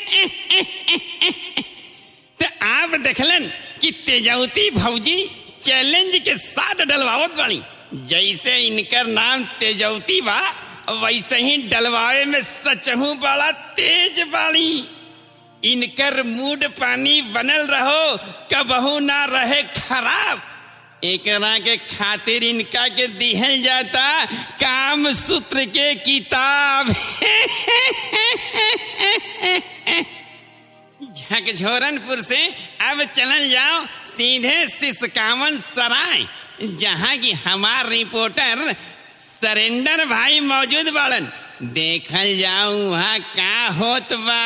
तो आप देखलन कि तेजवती भौजी चैलेंज के साथ डलवावत बाड़ी जैसे इनकर नाम तेजवती बा वैसे ही डलवावे में सचहू बड़ा तेज बाड़ी इनकर मूड पानी बनल रहो कबहू ना रहे खराब एकरा के खातिर इनका के दिहल जाता काम सूत्र के किताब झकझोरनपुर से अब चलल जाओ सीधे सिसकावन सराय जहाँ की हमार रिपोर्टर सरेंडर भाई मौजूद बाड़न देखल जाऊं वहाँ का होत बा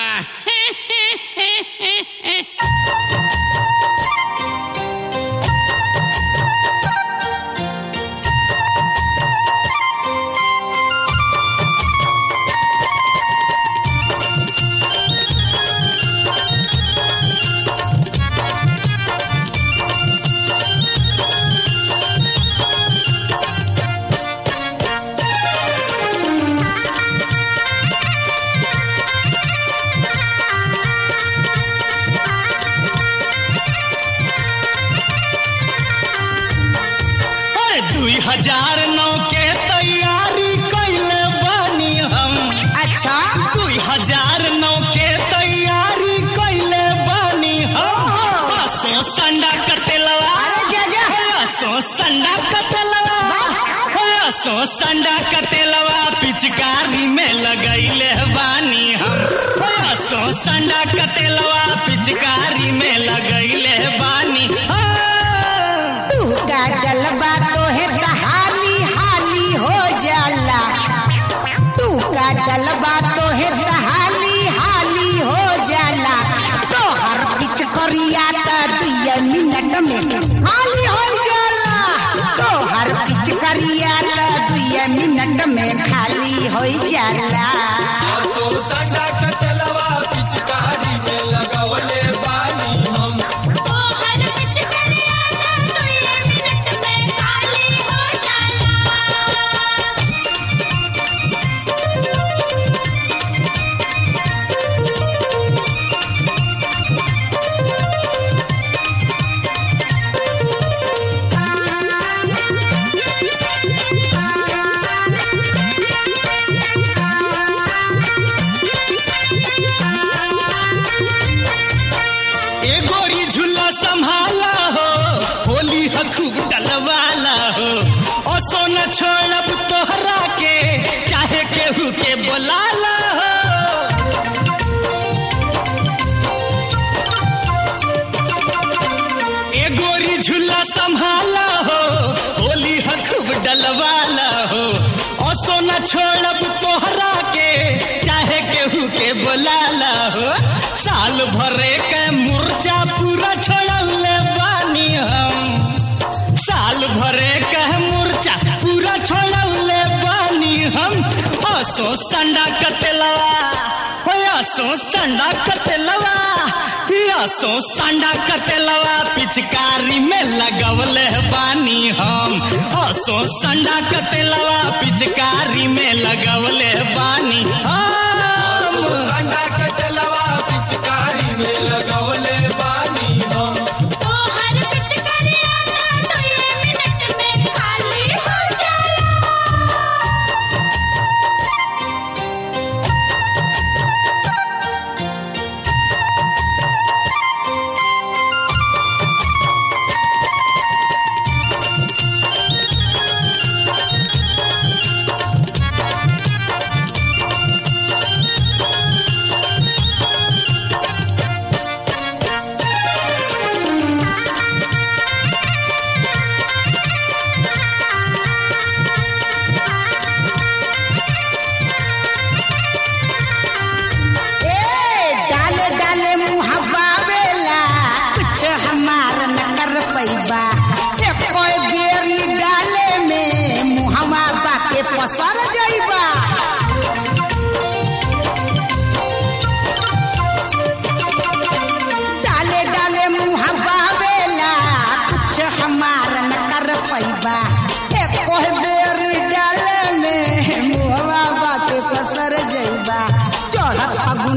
अरे दुई हजार नौ के तैयारी कैले बानी हम अच्छा दुई हजार नौ के तैयारी कैले बानी हम हसो संडा कटेलवा अरे जा जा हसो संडा कटेलवा हसो संडा कटेलवा पिचकारी में लगैले बानी हम हसो संडा कटेलवा पिचकारी में लगैले बानी हम। तू का गलबा तो है हाली हाली हो जाला तू का गलबा तो है हाली हाली हो जाला तो हर पिच करिया का दिया मिनट में हाली हो जाला तो हर पिच करिया का दिया मिनट में खाली हो जाला सो संडा कतलवा पिचकारी में लगवले बानी हम हर पिच करिया ना तो ये मिनट में खाली हो जाला ए गोरी झूला संभाला हो होली ह खूब डलवाला हो ओ सोना छोड़ब तोहरा के चाहे केहू के बोलाला हो ए गोरी झूला संभाला हो होली ह खूब डलवाला हो ओ सोना छोड़ब तोहरा के चाहे केहू के बोलाला हो साल भरे के मुर्जा पूरा छोड़ले बानी हम साल भरे के मुर्चा पूरा छोड़ले बानी हम हसो संडा कटेलवा हो हसो संडा कटेलवा हसो संडा कटेलवा पिचकारी में लगवले बानी हम हसो संडा कटेलवा पिचकारी में लगवले बानी हम संडा कतलवा पिचकारी में लगवले बानी हम तो हर पिच करिया ना तो ये मिनट में खाली हो जाला ए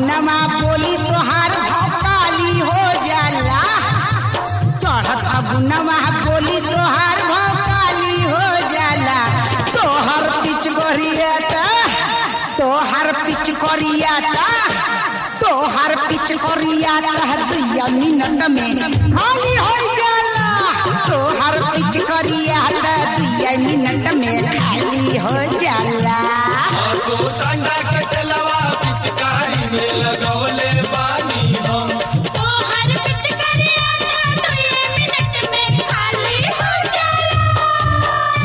फगुनवा बोली तोहार भौकाली हो जाला चढ़त फगुनवा बोली तोहार भौकाली हो जाला तोहर पिच करियाता तोहर पिच करियाता तोहर पिच करियाता दुइया मिनट में खाली हो जाला तोहर पिच करियाता दुइया मिनट में खाली हो जाला आसो संडा के तेलवा पिचकारी में लगवले बानी हम तोहर पिचकारिया ना तो ये मिनट में खाली हो जाला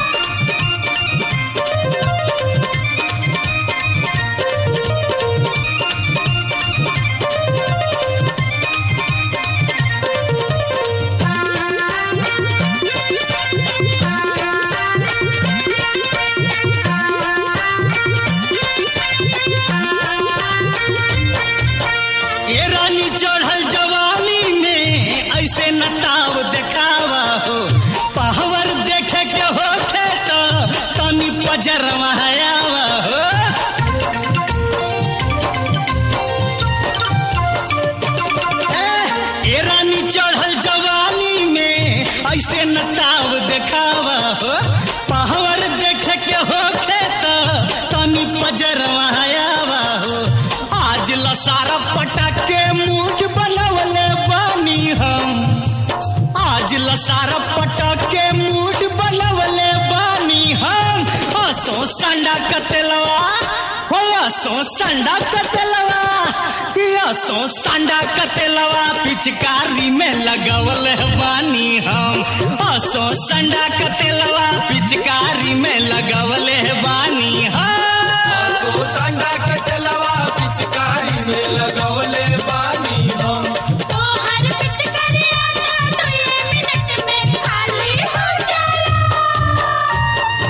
ये रानी चढ़ल जवानी में ऐसे नटाव देखावा हो पहवर देखे के होखे तो तनी पजरवा आवा हो ए, ये रानी चढ़ल जवानी में ऐसे नटाव देखावा हो पहवर देखे के होखे तो तनी पजरवा आवा हो आज लसारा पटक के मूड बनवले बानी हम आज लसारा पटक के मूड बनवले बानी हम हसो संडा कतलवा हो हसो संडा कतलवा हसो संडा कतलवा पिचकारी में लगवले बानी हम हसो संडा कतलवा पिचकारी में लगवले बानी हम आसो संडा के तेलवा पिचकारी में लगवले बानी हम तोहर पिचकारिया ना तो ये मिनट में खाली हो जाला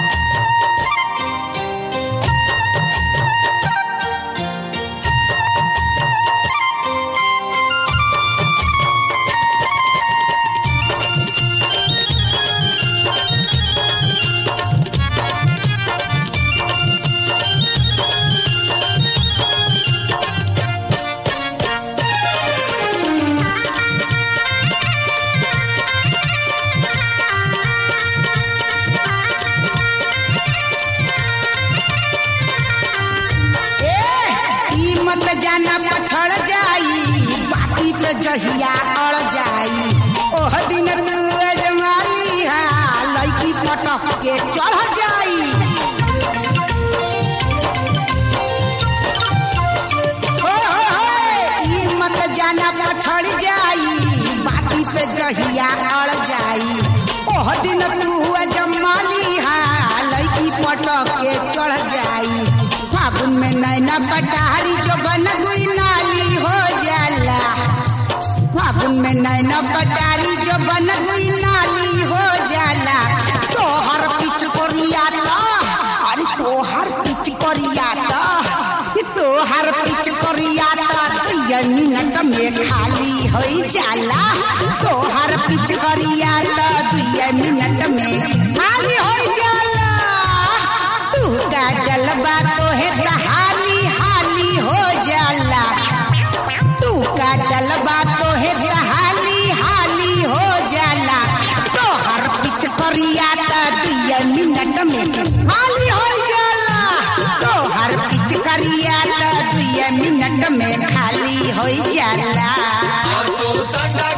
ए ई मत जाना पछड़ जाई बाकी पे जहिया अड़ जाई ओह दिन तू अजमाली हा लड़की पटक के चढ़ जाई हो हो हो ई मत जाना पछड़ जाई बाकी पे जहिया अड़ जाई ओह दिन तू अजमाली हा लड़की पटक के चढ़ जाई फागुन में नैना पटारी जो बन गुई नाली हो जाला फागुन में नैना पटारी जो बन गुई नाली हो जाला तोहर पिच कोरियाता अरे तोहर पिच कोरियाता कि तोहर पिच कोरियाता दुइया मिनट में खाली हो जाला तोहर पिच कोरियाता दुइया मिनट में खाली हो जाला तू का गलबा तोहे त हाली हाली हो जाला तू का गलबा तोहे त हाली हाली हो जाला तोहर पिच करिया त दुइया मिनट में हाली हो जाला तोहर पिच करिया त दुइया मिनट में खाली हो जाला आसो संडा